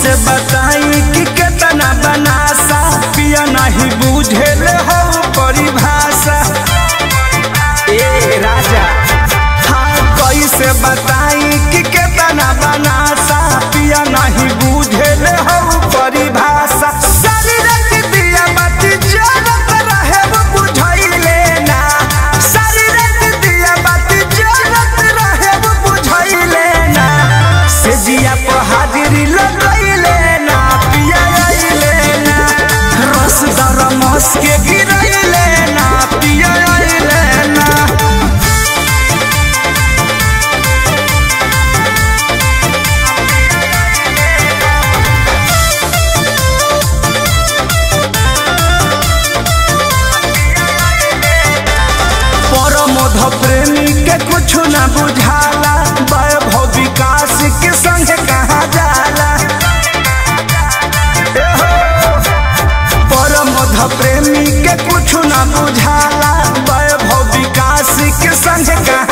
कैसे बताई कि केतना बनासा पिया नहीं बुझेल हो परिभाषा ए राजा हाँ कैसे बताई कि केतना बनासा पिया नहीं बुझेल हो परिभाषा सारी रात दिया बाती जलत रहे वो बुझाइले ना सारी रात दिया बाती जलत रहे वो बुझाइले ना से जिया पर हाजिरी लगैले ना पिया आइले ना रस दरमस के गिरैले ना पिया आइले ना परमोध प्रेमी के कुछ न बुझाला वैभव विकास के संग कहा जाला ए हो। परमोध प्रेमी के कुछ न बुझाला वैभव विकास के संग कहा